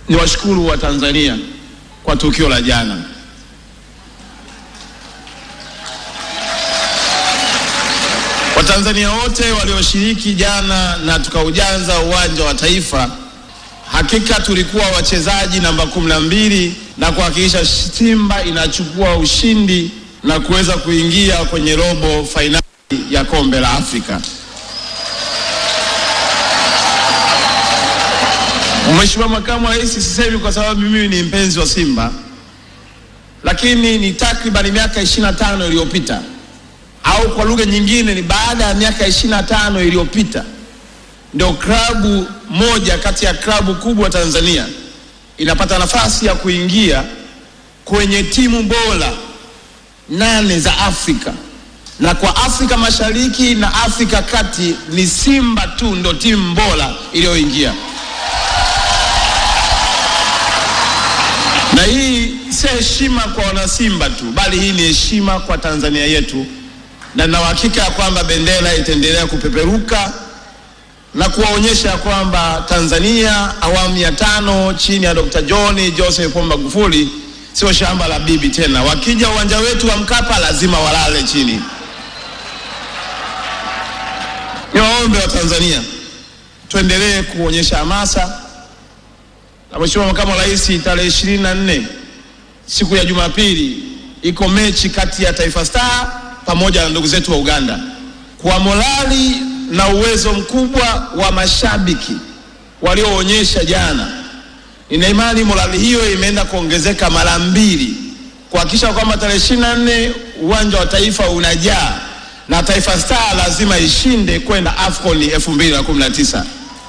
Ni washukuru wa Tanzania kwa tukio la jana. Watanzania wote walioshiriki jana na tukaujaza uwanja wa Taifa, hakika tulikuwa wachezaji namba kumi na mbili na kuhakikisha Simba inachukua ushindi na kuweza kuingia kwenye robo fainali ya kombe la Afrika. Mheshimiwa Makamu wa Rais, sisemi kwa sababu mimi ni mpenzi wa Simba, lakini ni takriban miaka 25 iliyopita au kwa lugha nyingine ni baada ya miaka 25 iliyopita ndio klabu moja kati ya klabu kubwa Tanzania inapata nafasi ya kuingia kwenye timu bora nane za Afrika, na kwa Afrika Mashariki na Afrika Kati ni Simba tu ndo timu bora iliyoingia. Na hii si heshima kwa wanasimba tu, bali hii ni heshima kwa Tanzania yetu, na nina uhakika ya kwamba bendera itaendelea kupeperuka na kuwaonyesha kwamba Tanzania awamu ya tano chini ya Dr. John Joseph Pombe Magufuli sio shamba la bibi tena. Wakija uwanja wetu wa Mkapa lazima walale chini. Niwaombe wa Tanzania tuendelee kuonyesha hamasa, na Mheshimiwa Makamu wa Rais, tarehe ishirini na nne siku ya Jumapili iko mechi kati ya Taifa Star pamoja na ndugu zetu wa Uganda. Kwa morali na uwezo mkubwa wa mashabiki walioonyesha jana, nina imani morali hiyo imeenda kuongezeka mara mbili kuhakikisha kwamba tarehe ishirini na nne uwanja wa Taifa unajaa na Taifa Star lazima ishinde kwenda AFCON 2019.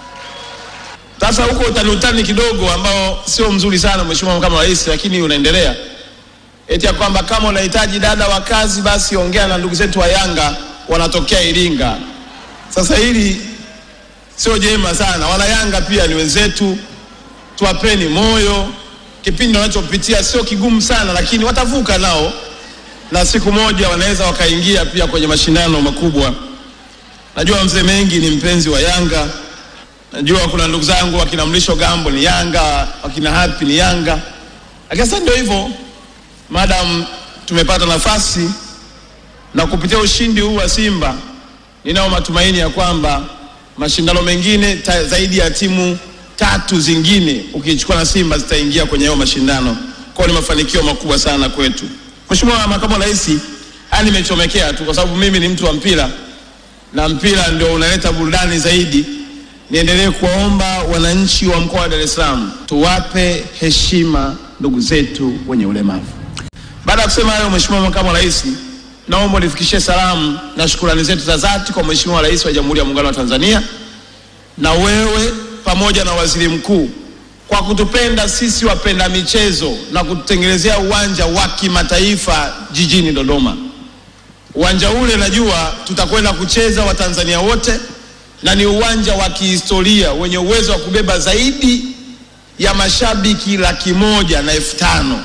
Sasa huko utani utani kidogo ambao sio mzuri sana, Mheshimiwa Makamu wa Rais, lakini unaendelea eti ya kwamba kama unahitaji dada wa kazi basi ongea na ndugu zetu wa Yanga wanatokea Iringa. Sasa hili sio jema sana. Wana Yanga pia ni wenzetu, tuwapeni moyo. Kipindi wanachopitia sio kigumu sana, lakini watavuka nao, na siku moja wanaweza wakaingia pia kwenye mashindano makubwa. Najua mzee Mengi ni mpenzi wa Yanga, najua kuna ndugu zangu wakina Mlisho Gambo ni Yanga, wakina Happy ni Yanga, lakini sasa ndio hivyo Madam, tumepata nafasi na kupitia ushindi huu wa Simba, ninao matumaini ya kwamba mashindano mengine ta, zaidi ya timu tatu zingine ukichukua na Simba zitaingia kwenye hayo mashindano. Kwa ni mafanikio makubwa sana kwetu. Mheshimiwa Makamu wa Rais, haya nimechomekea tu kwa sababu mimi ni mtu wa mpira na mpira ndio unaleta burudani zaidi. Niendelee kuwaomba wananchi wa mkoa wa Dar es Salaam tuwape heshima ndugu zetu wenye ulemavu. Baada ya kusema hayo, Mheshimiwa Makamu wa Rais, naomba unifikishie salamu na shukrani zetu za dhati kwa Mheshimiwa Rais wa Jamhuri ya Muungano wa Tanzania na wewe pamoja na Waziri Mkuu kwa kutupenda sisi wapenda michezo na kututengenezea uwanja wa kimataifa jijini Dodoma. Uwanja ule najua tutakwenda kucheza Watanzania wote na ni uwanja wa kihistoria wenye uwezo wa kubeba zaidi ya mashabiki laki moja na elfu tano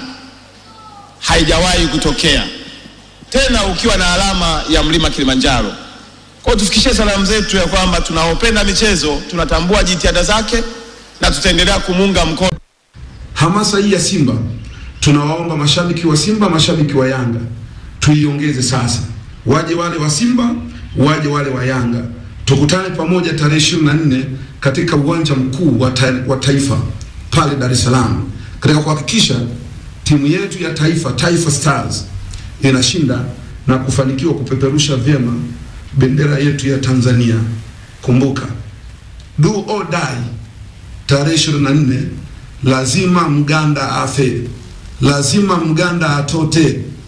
haijawahi kutokea tena, ukiwa na alama ya mlima Kilimanjaro. Kwa hiyo tufikishie salamu zetu ya kwamba tunaopenda michezo tunatambua jitihada zake na tutaendelea kumunga mkono. Hamasa hii ya Simba, tunawaomba mashabiki wa Simba, mashabiki wa Yanga tuiongeze sasa, waje wale wa Simba, waje wale wa Yanga, tukutane pamoja tarehe ishirini na nne katika uwanja mkuu wa, ta wa Taifa pale Dar es Salaam katika kuhakikisha timu yetu ya taifa Taifa Stars inashinda na kufanikiwa kupeperusha vyema bendera yetu ya Tanzania. Kumbuka, do or die, tarehe 24 lazima Mganda afe, lazima Mganda atote,